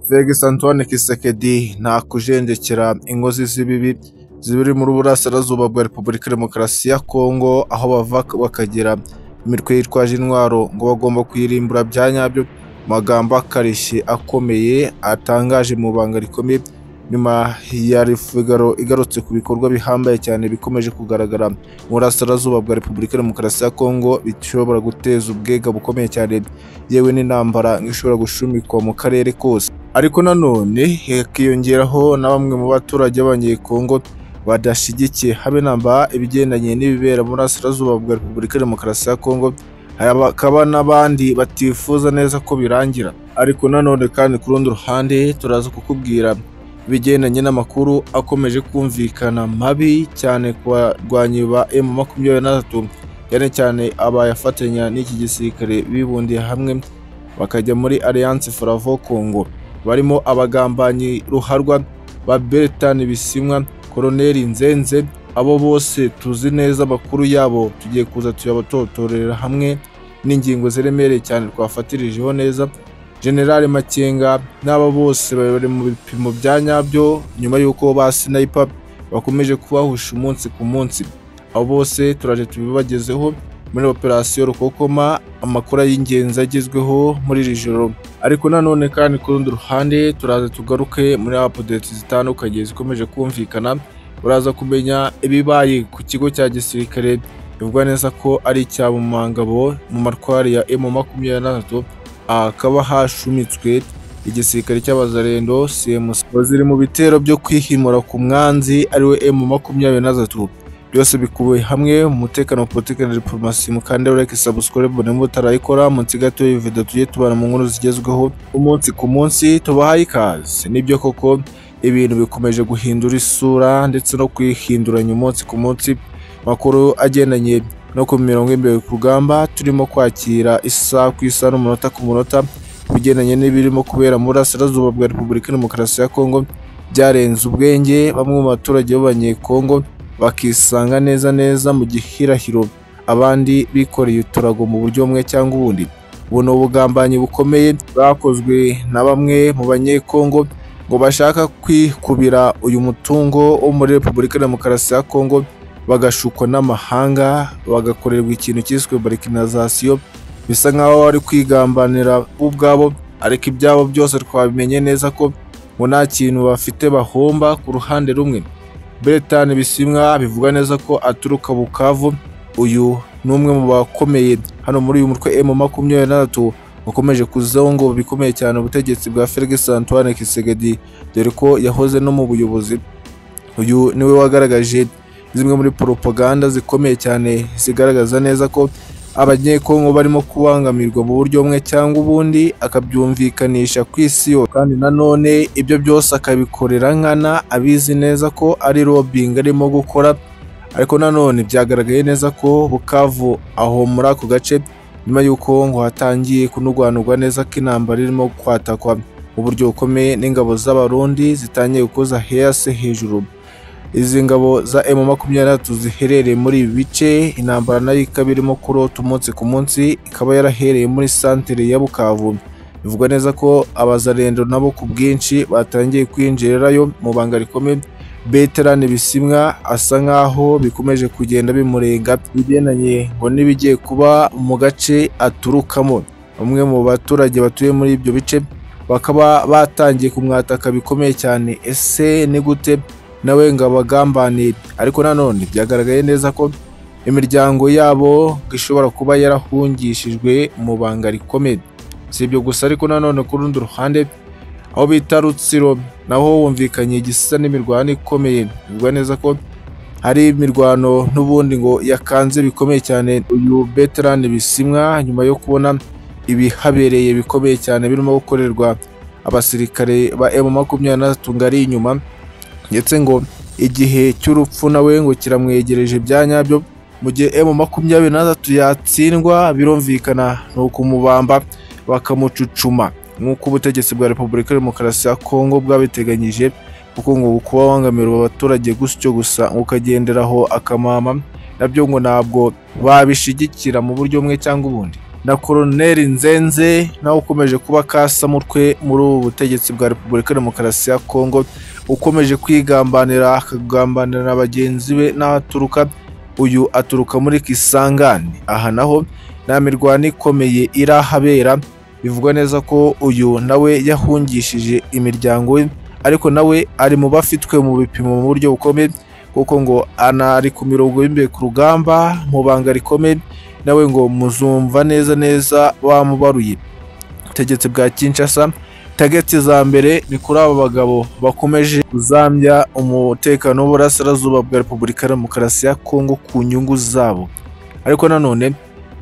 Fegs Antoine Kisekedi ntakujenjekera inkozi z'ibibi zibiri muri burasirazuba bwa Repubulika Demokarasi ya Kongo aho bava bakagera imitwe yitwaje intwaro ngo bagomba kuyirimbura bya nyabyo magambo akarishye akomeye atangaje mu banga rikomeye nyuma ya Figaro igarutse ku bikorwa bihambaye cyane bikomeje kugaragara mu burasirazuba bwa Repubulika Demokarasi ya Kongo bishobora guteza ubwega bukomeye cyane yewe n'intambara ishobora gushumikwa mu karere kose ariko nanone hakiyongeraho na bamwe mu baturage b'abanyekongo badashyigikiye habe namba ibigendanye n'ibibera mu burasirazuba bwa Repubulika Demokarasi ya Kongo hakaba n'abandi batifuza neza ko birangira ariko nanone kandi ku rundi ruhande turaza kukubwira ibigendanye n'amakuru akomeje kumvikana mabi cyane ku barwanyi ba M makumyabiri na gatatu cyane cyane abayafatanya n'iki gisirikare bibundiye hamwe bakajya muri Alliance Fravo Congo barimo abagambanyi ruharwa ba Bertin Bisimwa Colonel Nzenze abo bose tuzi neza amakuru yabo tugiye kuza tuyabatotorera hamwe n'ingingo ziremereye cyane twafatirijeho neza General Makenga n'aba bose bari mu bipimo bya nyabyo nyuma y'uko ba sniper bakomeje kubahusha umunsi ku munsi abo bose turaje tubibagezeho muri operasiyo rukokoma amakuru y'ingenzi agezweho muri iri joro ariko nanone kandi ku rundi ruhande turaza tugaruke muri apudeti zitandukanye zikomeje kumvikana uraza kumenya ibibaye ku kigo cya gisirikare bivuga neza ko ari icya Mumangabo mu matwari ya M makumyabiri na gatatu hakaba hashumitswe igisirikare cy'abazarendo CMC baziri mu bitero byo kwihimura ku mwanzi ariwe M makumyabiri na gatatu byose bikubiye hamwe mu mutekano politiki na diplomasi mukande ureke subscribe bone mutarayikora munsi gato y'iyi video tugiye tubana mu nkuru zigezweho umunsi ku munsi tubahaye ikaze nibyo koko ibintu bikomeje guhindura isura ndetse no kwihinduranya umunsi ku munsi makuru agendanye no ku mirongo imbere ku rugamba turimo kwakira isaha ku isaha n'umunota ku munota bigendanye n'ibirimo kubera mu burasirazuba bwa repubulika demokarasi ya kongo byarenze ubwenge bamwe mu baturage b'abanyekongo bakisanga neza neza mu gihirahiro abandi bikoreye uturago mu buryo bumwe cyangwa ubundi ubu ni ubugambanyi bukomeye bwakozwe na bamwe mu banyekongo ngo bashaka kwikubira uyu mutungo wo muri repubulika demokarasi ya kongo bagashukwa n'amahanga bagakorerwa ikintu cyiswe barikinazasiyo bisa nk'aho bari kwigambanira bo ubwabo ariko ibyabo byose twabimenye neza ko ngo nta kintu bafite bahomba ku ruhande rumwe beretani bisimwa bivuga neza ko aturuka bukavu uyu ni umwe mu bakomeye hano muri uyu mutwe emu makumyabiri na gatatu wakomeje kuzongo bikomeye cyane ubutegetsi bwa felix antoine kisegedi dore ko yahoze no mu buyobozi uyu niwe wagaragaje zimwe muri propaganda zikomeye cyane zigaragaza neza ko abanyekongo barimo kubangamirwa mu buryo bumwe cyangwa ubundi akabyumvikanisha ku isi yose kandi nanone ibyo byose akabikorera nkana abizi neza ko ari lobbying arimo gukora ariko nanone byagaragaye neza ko bukavu aho muri ako gace nyuma y'uko ngo hatangiye kunurwanurwa neza ko intambara irimo kwatakwa mu buryo bukomeye n'ingabo z'abarundi zitangiye gukoza hasi hejuru izi ngabo za M makumyabiri ziherereye muri ibi bice intambara nayo ikaba irimo kurota umunsi ku munsi ikaba yarahereye muri santere ya Bukavu bivuga neza ko abazarendo nabo ku bwinshi batangiye kwinjirirayo mu banga rikomeye Beterane bisimwa asa nk'aho bikomeje kugenda bimurenga bigendanye ngo n'ibigiye kuba mu gace aturukamo bamwe mu baturage batuye muri ibyo bice bakaba batangiye kumwataka bikomeye cyane ese ni gute nawe ngo abagambanire ariko nanone byagaragaye neza ko imiryango yabo ishobora kuba yarahungishijwe mu banga rikomeye si ibyo gusa ariko nanone ku rundi ruhande aho bita rutsiro naho wumvikanye igisa n'imirwano ikomeye bivuga neza ko hari imirwano n'ubundi ngo yakanze bikomeye cyane uyu beterane bisimwa nyuma yo kubona ibihabereye bikomeye cyane birimo gukorerwa abasirikare ba emu makumyabiri na gatatu ngari inyuma ndetse ngo igihe cy'urupfu nawe ngo kiramwegereje bya nyabyo mu gihe emu makumyabiri n'atatu yatsindwa birumvikana ni ukumubamba bakamucucuma nk'uko ubutegetsi bwa repubulika demokarasi ya kongo bwabiteganyije kuko ngo kuba wangamira abaturage gutyo gusa ngo ukagenderaho akamama nabyo ngo ntabwo babishyigikira mu buryo bumwe cyangwa ubundi na koroneri nzenze nawe ukomeje kuba kasamutwe muri ubu butegetsi bwa repubulika demokarasi ya kongo ukomeje kwigambanira akagambanira na bagenzi be n'aho aturuka uyu aturuka muri kisangani aha naho nta mirwano ikomeye irahabera bivugwa neza ko uyu nawe yahungishije imiryango ye ariko nawe ari mu bafitwe mu bipimo mu buryo bukomeye kuko ngo anari ku mirongo y'imbere ku rugamba mu banga rikomeye nawe ngo muzumva neza neza bamubaruye ubutegetsi bwa Kinshasa tageti za mbere ni kuri aba bagabo bakomeje kuzambya umutekano w'uburasirazuba bwa repubulika ya demokarasi ya kongo ku nyungu zabo ariko nanone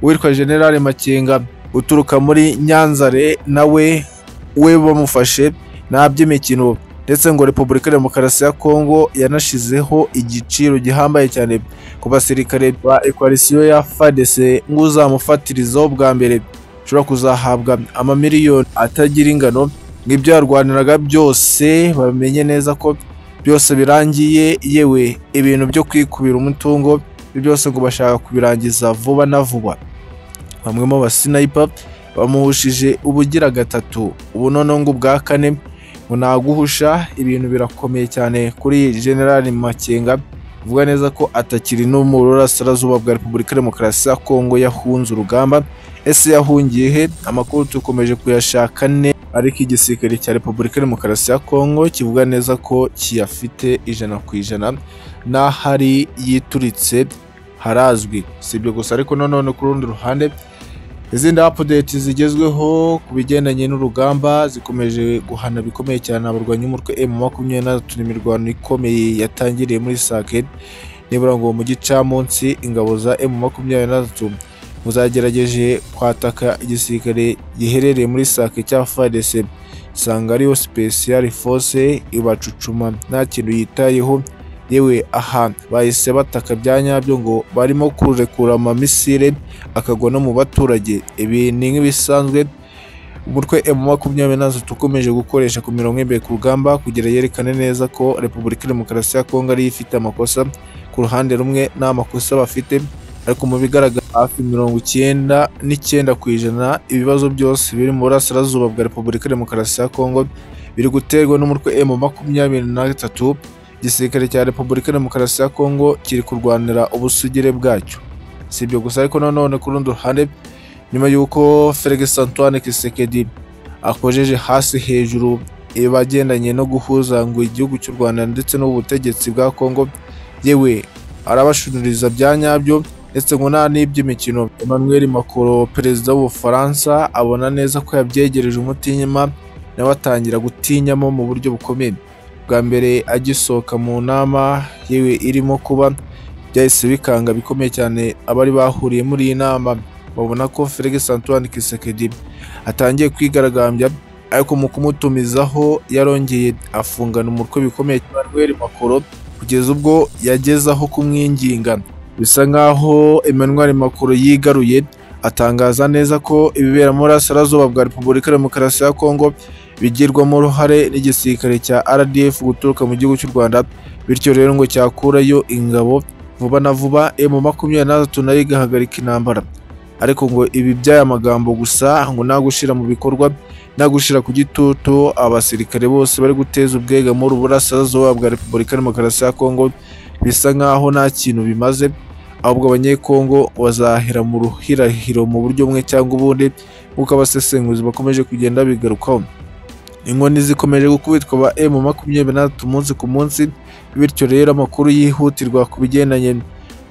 uwitwa generale makenga uturuka muri nyanzare nawe we bamufashe nta by'imikino ndetse ngo repubulika ya demokarasi ya kongo yanashyizeho igiciro gihambaye cyane ku basirikare ba ekwalisiyo ya fadc nk'uzamufatirizaho bwa mbere ushobora kuzahabwa amamiliyoni atagira ingano nk'ibyo yarwaniraga byose bamenye neza ko byose birangiye yewe ibintu byo kwikubira umutungo ibyo byose ngo bashaka kubirangiza vuba na vuba bamwe mu basinayipa bamuhushije ubugira gatatu ubu noneho ngo ubwa kane ngo naguhusha ibintu birakomeye cyane kuri generali makenga bivuga neza ko atakiri no mu burasirazuba bwa repubulika ya demokarasi ya kongo yahunze urugamba ese yahungiye he amakuru dukomeje kuyashaka ne ariko igisirikare cya repubulika ya demokarasi ya kongo kivuga neza ko kiyafite ijana ku ijana n'ahari yituritse harazwi si ibyo gusa ariko nanone ku rundi ruhande izindi apudeti zigezweho ku bigendanye n'urugamba zikomeje guhana bikomeye cyane abarwanyi b'umutwe emu makumyabiri na gatatu imirwano ikomeye yatangiriye muri sake nibura ngo mu gicamunsi ingabo za emu makumyabiri na gatatu ngo zagerageje kwataka igisirikare giherereye muri sake cya fadese isanga ariyo special force ibacucuma nta kintu yitayeho yewe aha bahise bataka bya nyabyo ngo barimo kurekura amamisire akagwa no mu baturage ibi ni nk'ibisanzwe umutwe emu makumyabiri na gatatu ukomeje gukoresha ku mirongo imbere ku rugamba kugira yerekane neza ko repubulika ya demokarasi ya kongo ariyo ifite amakosa ku ruhande rumwe nta makosa bafite ariko mu bigaragara hafi mirongo icyenda n'icyenda ku ijana ibibazo byose biri mu burasirazuba bwa repubulika ya demokarasi ya kongo biri guterwa n'umutwe emu makumyabiri na gatatu igisirikare cya repubulika ya demokarasi ya kongo kiri kurwanira ubusugire bwacyo si ibyo gusa ariko nanone ku rundi ruhande nyuma y'uko felix antoine kisekedi akojeje hasi hejuru ibagendanye no guhuza ngo igihugu cy'u rwanda ndetse n'ubutegetsi bwa kongo yewe arabashuririza bya nyabyo ndetse ngo nta n'iby'imikino emmanuel macron perezida w'ubufaransa abona neza ko yabyegereje umutinyima nawe atangira gutinyamo mu buryo bukomeye bwa mbere agisohoka mu nama yewe irimo kuba byahise bikanga bikomeye cyane abari bahuriye muri iyi nama babona ko felix antoine kisekedi atangiye kwigaragambya ariko mu kumutumizaho yarongeye afungana umutwe bikomeye emmanuel macron kugeza ubwo yageze aho kumwinginga bisa nk'aho emmanuel macron yigaruye atangaza neza ko ibibera muri asarazuba bwa repubulika ya demokarasi ya kongo bigirwamo uruhare n'igisirikare cya rdf guturuka mu gihugu cy'u rwanda bityo rero ngo cyakurayo ingabo vuba na vuba emu makumyabiri na gatatu nayo igahagarika intambara ariko ngo ibi by'aya magambo gusa ngo nta gushyira mu bikorwa nta gushyira ku gitutu abasirikare bose bari guteza ubwega muri uburasirazuba bwa repubulika ya demokarasi ya kongo bisa nk'aho nta kintu bimaze ahubwo abanyekongo bazahera mu ruhirahiro mu buryo bumwe cyangwa ubundi nk'uko abasesenguzi bakomeje kugenda bigarukaho inkoni zikomeje gukubitwa ba emu makumyabiri na gatatu umunsi ku munsi bityo rero amakuru yihutirwa ku bigendanye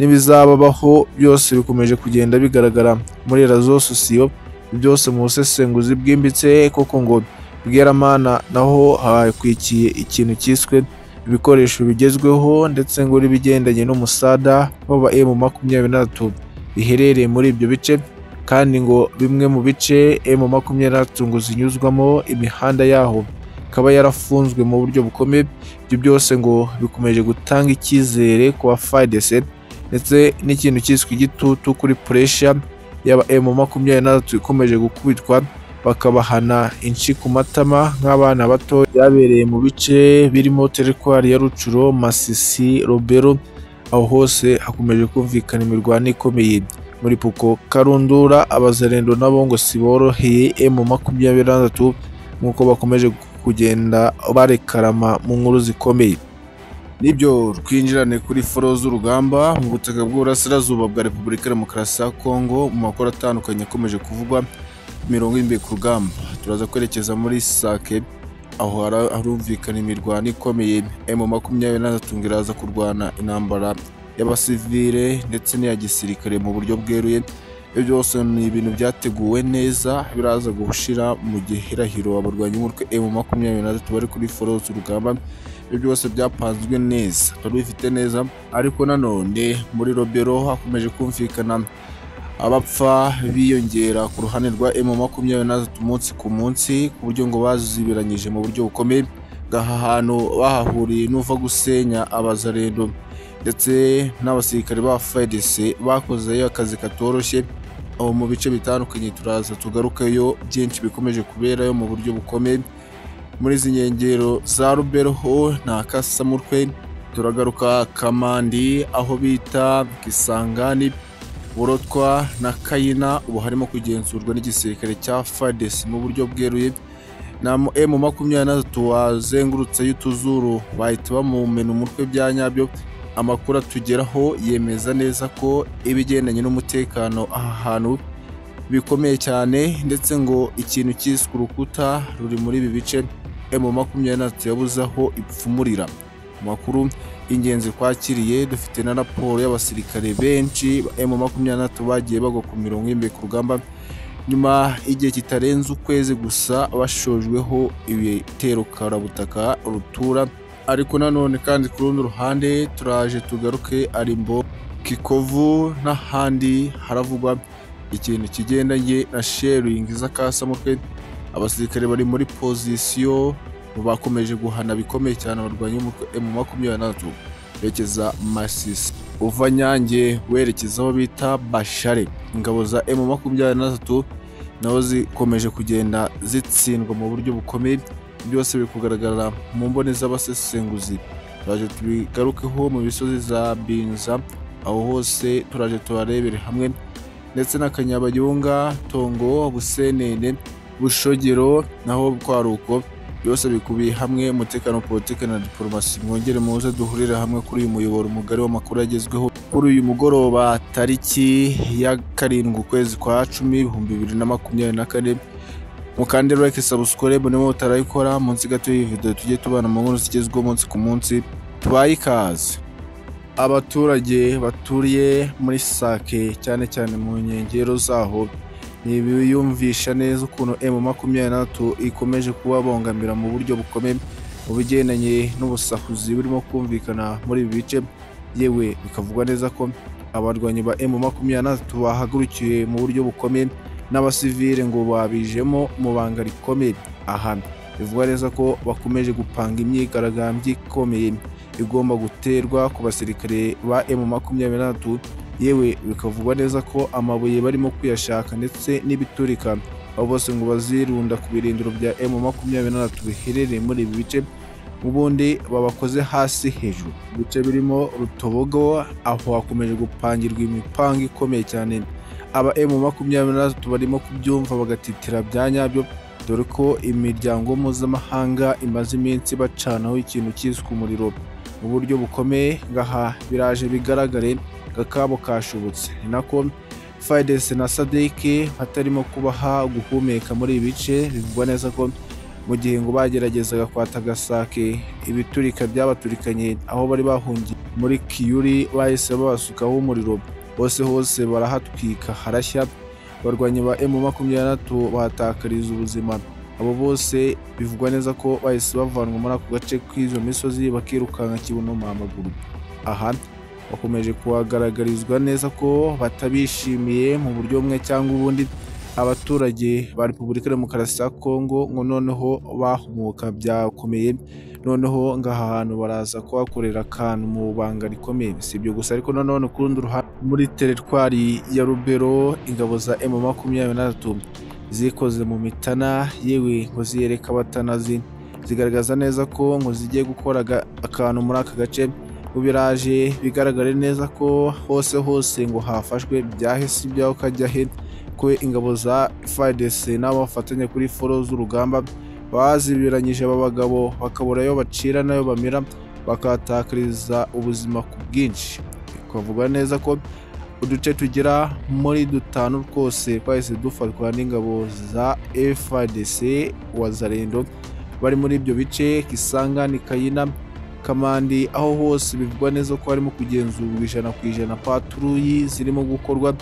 n'ibizababaho byose bikomeje kugenda bigaragara muri razo sosiyo byose mu busesenguzi bwimbitse koko ngo bweramana naho hakwikiye ikintu cyiswe ibikoresho bigezweho ndetse ngo n'ibigendanye n'umusada w'aba emu makumyabiri na gatatu biherereye muri ibyo bice kandi ngo bimwe mu bice emu makumyabiri na gatatu ngo zinyuzwamo imihanda yaho ikaba yarafunzwe mu buryo bukomeye ibyo byose ngo bikomeje gutanga icyizere ku ba fadese ndetse n'ikintu cyiswe igitutu kuri puresha yaba emu makumyabiri na gatatu ikomeje gukubitwa bakabahana inshi ku matama nk'abana bato byabereye mu bice birimo terekwari ya rucuro masisi robero aho hose hakomeje kumvikana imirwano ikomeye muri puko karundura abazarendo nabo ngo siboroheye emu makumyabiri na gatatu nk'uko bakomeje kugenda barekarama mu nkuru zikomeye nibyo twinjirane kuri foro z'urugamba mu butaka bw'uburasirazuba bwa repubulika ya demokarasi ya kongo mu makuru atandukanye akomeje kuvugwa imirongo y'imbere ku rugamba turaza kwerekeza muri sake aho hara- harumvikana imirwano ikomeye emu makumyabiri na gatatu ngo iraza kurwana intambara y'abasivire ndetse n'iya gisirikare mu buryo bweruye ibyo byose ni ibintu byateguwe neza biraza gushira mu gihirahiro abarwanyi b'umutwe emu makumyabiri na gatatu bari kuri foro z'urugamba ibyo byose byapanzwe neza twari bifite neza ariko nanone muri robero hakomeje kumvikana abapfa biyongera ku ruhande rwa emu makumyabiri na gatatu umunsi ku munsi ku buryo ngo bazibiranyije mu buryo bukomeye ngaha hantu bahahuriye n'uva gusenya abazarendo ndetse n'abasirikare ba FARDC bakozeyo akazi katoroshye aho mu bice bitandukanye turaza tugarukeyo byinshi bikomeje kuberayo mu buryo bukomeye muri izi nkengero za ruberoho nta kasamutwe turagaruka kamandi aho bita kisangani burotwa na kayina ubu harimo kugenzurwa n'igisirikare cya fadesi mu buryo bweruye na emu makumyabiri na gatatu wazengurutseyo utuzuru bahita bamumena umutwe bya nyabyo amakuru atugeraho yemeza neza ko ibigendanye n'umutekano aha hantu bikomeye cyane ndetse ngo ikintu cyiswe urukuta ruri muri ibi bice emu makumyabiri na gatatu yabuze aho ipfumurira Mu makuru y'ingenzi twakiriye dufite na raporo y'abasirikare benshi ba emu makumyabiri na gatatu bagiye bagwa ku mirongo y'imbere ku rugamba nyuma y'igihe kitarenze ukwezi gusa bashojweho ibitero karabutaka rutura ariko nanone kandi ku rundi ruhande turaje tugaruke arimbo kikovu n'ahandi haravugwa ikintu kigendanye na sheringi z'akasamutwe abasirikare bari muri pozisiyo bakomeje guhana bikomeye cyane abarwanyi b'umutwe emu makumyabiri na gatatu berekeza masisi uva nyange werekeza aho bita bashare ingabo za emu makumyabiri na gatatu nazo zikomeje kugenda zitsindwa mu buryo bukomeye byose biri kugaragara mu mboni z'abasesenguzi turaje tubigarukeho mu misozi za binza aho hose turaje tubarebere hamwe ndetse n'akanyabayonga tongo busenene bushogero naho kwa ruko byose bikubiye hamwe umutekano politiki na diporomasi mwongere muze duhurire hamwe kuri uyu muyoboro mugari w'amakuru agezweho kuri uyu mugoroba tariki ya karindwi ukwezi kwa cumi ibihumbi bibiri na makumyabiri na kane mukande like subscribe niba mutarayikora munsi gato y'iyi video tujye tubana mu nkuru zigezweho umunsi ku munsi tubaye ikaze abaturage baturiye muri sake cyane cyane mu nkengero zaho ntibiyumvisha neza ukuntu emu makumyabiri na gatatu ikomeje kubabangamira mu buryo bukomeye mu bigendanye n'ubusahuzi burimo kumvikana muri ibi bice yewe bikavugwa neza ko abarwanyi ba emu makumyabiri na gatatu bahagurukiye mu buryo bukomeye n'abasivire ngo babijemo mu banga rikomeye aha bivugwa neza ko bakomeje gupanga imyigaragambyo ikomeye igomba guterwa ku basirikare ba emu makumyabiri na gatatu yewe bikavugwa neza ko amabuye barimo kuyashaka ndetse n'ibiturika abo bose ngo bazirunda ku birindiro bya emu makumyabiri na gatatu biherereye muri ibi bice ubundi babakoze hasi hejuru ibice birimo rutobogo aho hakomeje gupangirwa imipanga ikomeye cyane aba emu makumyabiri na gatatu barimo kubyumva bagatitira bya nyabyo dore ko imiryango mpuzamahanga imaze iminsi bacanaho ikintu cyiswe umuriro mu buryo bukomeye ngaha biraje bigaragare kakabo kashobotse ni nako fides na sadike hatarimo kubaha guhumeka muri ibi bice bivugwa neza ko mu gihe ngo bageragezaga kwata gasake ibiturika byabaturikanye aho bari bahungiye muri kiyuri bahise babasukaho umuriro hose hose barahatwika harashya abarwanyi ba emu makumyabiri na gatatu bahatakariza ubuzima abo bose bivugwa neza ko bahise bavanwa muri ako gace k'izo misozi bakirukanka kibuno amaguru aha bakomeje kuhagaragarizwa neza ko batabishimiye mu buryo bumwe cyangwa ubundi abaturage ba repubulika ya demokarasi ya kongo ngo noneho bahumuka byakomeye noneho ngo aha hantu baraza kuhakorera akantu mu banga rikomeye si ibyo gusa ariko nanone ku rundi ruhande muri teritwari ya rubero ingabo za emu makumyabiri na gatatu zikoze mu mitana yewe ngo ziyereka abatanazi zigaragaza neza ko ngo zigiye gukora aga- akantu muri aka gace mu biraje bigaragare neza ko hose hose ngo hafashwe byahise ibyaho kajya he kwe ingabo za FARDC n'abafatanya kuri foro z'urugamba bazibiranyije aba bagabo bakabura ayo bacira n'ayo bamira bakatakariza ubuzima ku bwinshi twavuga neza ko uduce tugera muri dutanu twose twahise dufatwa n'ingabo za FARDC wazarendo bari muri ibyo bice Kisanga ni Kayina Kamandi aho hose bivugwa neza ko harimo kugenzurwa ijana ku ijana paturuyi zirimo gukorwa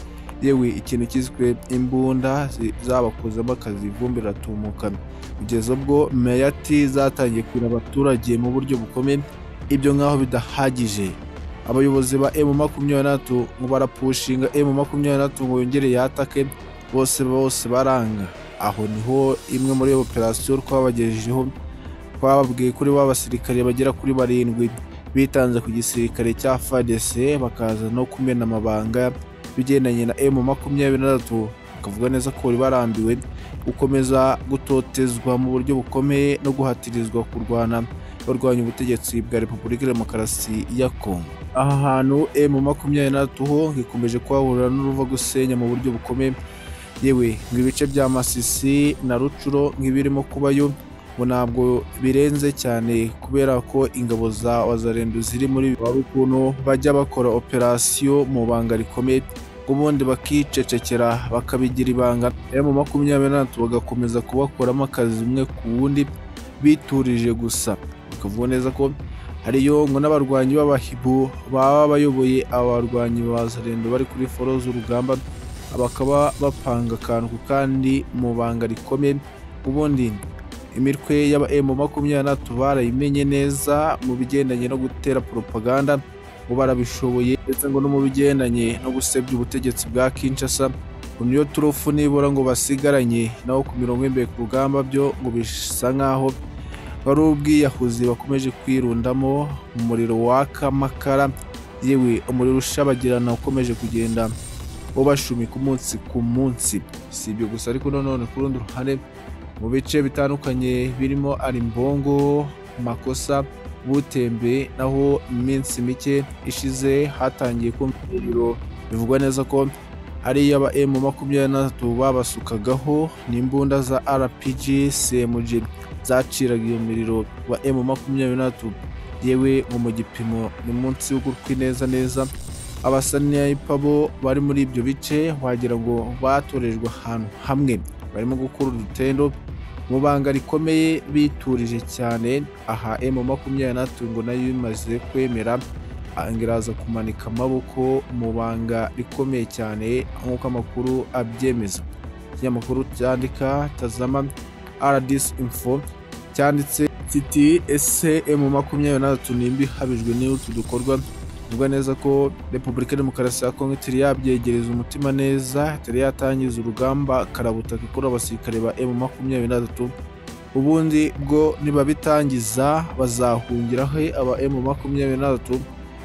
yewe ikintu cyiswe imbunda zi- zabakozemo akazi ivumbi riratumuka kugeza ubwo meyati zatangiye kurira abaturage mu buryo bukomeye ibyo nk'aho bidahagije abayobozi ba emu makumyabiri na gatatu ngo barapushinga emu makumyabiri na gatatu ngo yongere yatake bose bose baranga aho niho imwe muri iyo operasiyo twabagejejeho twababwiye kuri ba basirikare bagera kuri barindwi bitanze ku gisirikare cya fadese bakaza no kumena amabanga bigendanye na emu makumyabiri na gatatu bakavuga neza ko bari barambiwe gukomeza gutotezwa mu buryo bukomeye no guhatirizwa kurwana barwanya ubutegetsi bwa repubulika demokarasi ya kongo aha hantu emu makumyabiri na gatatu ho ikomeje kuhahurira n'uruva gusenya mu buryo bukomeye yewe ngo ibice bya masisi na rucuro nk'ibirimo kubayo ngo ntabwo birenze cyane kubera ko ingabo za wazarendo ziri muri wari ukuntu bajya bakora operasiyo mu banga rikomeye ubundi bakicecekera bakabigira ibanga emu makumyabiri na gatatu bagakomeza kubakoramo akazi umwe ku wundi biturije gusa bakavuga neza ko hariyo ngo n'abarwanyi b'abahibu baba bayoboye abarwanyi ba zarendo bari kuri foro z'urugamba bakaba bapanga akantu ku kandi mu banga rikomeye ubundi imitwe y'aba emu makumyabiri na gatatu barayimenye neza mu bigendanye no gutera propaganda ngo barabishoboye ndetse ngo no mu bigendanye no gusebya ubutegetsi bwa Kinshasa ngo niyo turufu nibura ngo basigaranye naho ku mirongo y'imbere ku rugamba byo ngo bisa nk'aho wari ubwiyahuzi bakomeje kwirundamo umuriro waka amakara yewe umuriro ushabagirana ukomeje kugenda ubashumika umunsi ku munsi si ibyo gusa ariko nanone ku rundi ruhande mu bice bitandukanye birimo arimbongo makosa butembe naho iminsi mike ishize hatangiye kumva umuriro bivugwa neza ko hariyo aba emu makumyabiri na gatatu babasukagaho n'imbunda za rpg cmg zaciraga iyo miriro wa emu makumyabiri n'atatu yewe ngo mu gipimo ni munsi y'ugutwi neza neza abasaniyayipa bo bari muri ibyo bice wagira ngo batorejwe ahantu hamwe barimo gukura udutendo mu banga rikomeye biturije cyane aha emu makumyabiri n'atatu ngo nayo imaze kwemera angira aza kumanika amaboko mu banga rikomeye cyane nk'uko amakuru abyemeza ikinyamakuru cyandika tazama RDC Info cyanditse kiti ese emu makumyabiri na gatatu nimba ihabijwe n'utu dukorwa bivuga neza ko repubulika ya demokarasi ya kongo itari yabyegereza umutima neza itari yatangiza urugamba karabutaka ikora abasirikare ba emu makumyabiri na gatatu ubundi bwo nibabitangiza bazahungira he aba emu makumyabiri na gatatu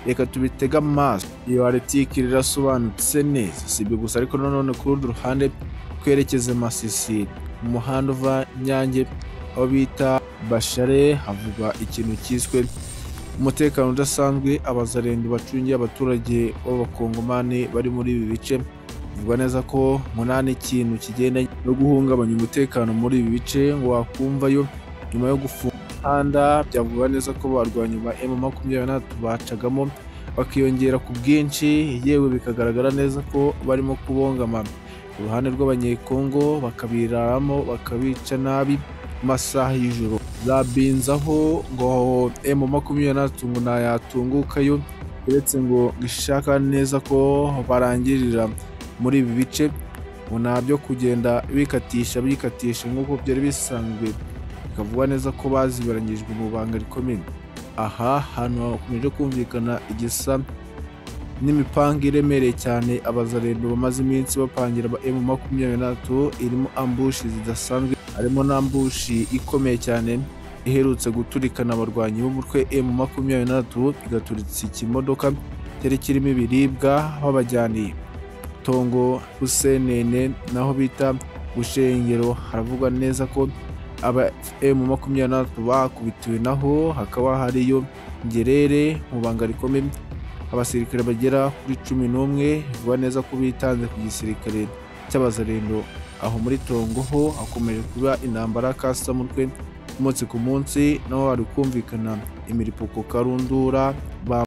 reka tubitege amaso iyo aritike rirasobanutse neza si ibyo gusa ariko nanone ku rundi ruhande twerekeze masisi mu muhanda uva nyange aho bita bashare havugwa ikintu cyiswe umutekano udasanzwe abazarendo bacungiye abaturage b'abakongomani bari muri ibi bice bivugwa neza ko munani ikintu kigenda no guhungabanya umutekano muri ibi bice ngo wakumvayo nyuma yo gufunga imihanda byavugwa neza ko barwanya ba emu makumyabiri na gatatu bacagamo bakiyongera ku bwinshi yewe bikagaragara neza ko barimo kubongama ku ruhande rw'abanyekongo bakabiraramo bakabica nabi mu masaha y'ijoro zabinzaho ngo emu makumyabiri na gatatu ngo ntayatungukayo uretse ngo ishaka neza ko barangirira muri ibi bice ngo nabyo kugenda bikatisha bikatisha nk'uko byari bisanzwe bikavuga neza ko bazibaranyijwe mu banga rikomeye aha hantu hakomeje kumvikana igisa n'imipanga iremereye cyane abazarendo bamaze iminsi bapangira aba emu makumyabiri na gatatu irimo ambushi zidasanzwe harimo n'ambushi ikomeye cyane iherutse guturikana abarwanyi b'umutwe emu makumyabiri na gatatu igaturitsa ikimodoka cyari kirimo ibiribwa babajyaniye tongo busenene naho bita bushengero haravugwa neza ko aba emu makumyabiri na batatu bakubitiwe naho hakaba hariyo ngerere mu banga rikomeye abasirikare bagera kuri cumi n'umwe biba neza ko bitanze ku gisirikare cy'abazarendo aho muri Tongo ho hakomeje kuba intambara ya kasamutwe umunsi ku munsi nabo bari kumvikana imiripuko karundura ba